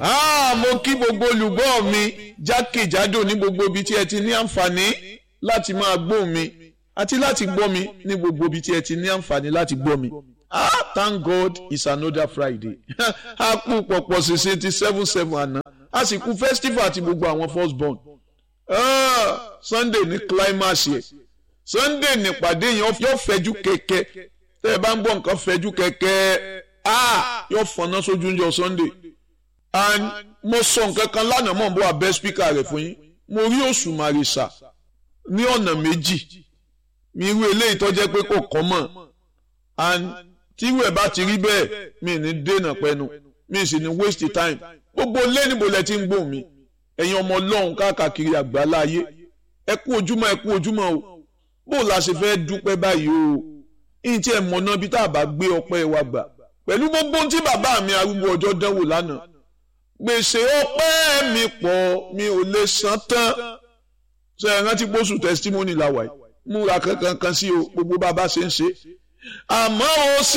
Ah, mo kí gbogbo olùgbọ́ mi jákèjádò ní gbogbo ibi tí ẹ ti ní àǹfààní láti máa gbọ́ mi àti láti gbọ́ mi ní gbogbo ibi tí ẹ ti ní àǹfààní láti gbọ́ mi. Ah, thank God it's another Friday. a kú pọ̀pọ̀ ṣẹṣẹ ti seven seven àná a sì kú festival àti gbogbo àwọn first born. Ah, Sunday ní climax yẹ Sunday nípàdé yẹn yóò fẹjú kẹ̀kẹ́ tẹ́ ẹ bá ń gbọ́ nǹkan fẹjú kẹ̀kẹ́ ah yóò fọná sójú ń jọ Sunday and mo sọ nǹkan kan lánàá mọ̀ n bọ́ abẹ́ spíkà rẹ̀ fún yín mo rí Òṣùmàrè sà ní ọ̀nà méjì mi irú eléyìí tó jẹ́ pé kò kọ́ mọ̀ and tí irú ẹ̀ bá ti rí bẹ́ẹ̀ mi ní dènà pẹ́nu mi sì ní waste time gbogbo lẹ́nìbó lẹ ti ń gbóhùn mi ẹ̀yin ọmọ ọlọ́run káàkiri àgbáláyé ẹ kú ojúmọ́ ẹ kú ojúmọ́ o bó la ṣe fẹ́ dúpẹ́ báyìí o ìyìn tí ẹ mọ̀ náà bí tá a bá gbé ọpẹ́ wa gbà pẹ̀lú gbogbo ohun tí bàbá mi arúgbó ọjọ́ dánwò lánàá gbèsè ọpẹ́ mi pọ̀ mi ò lè san tán ṣe é rántí pósù testimony la wà yìí múra kankan kan sí o gbogbo bàbá ṣe ń ṣe àmọ́ o sì.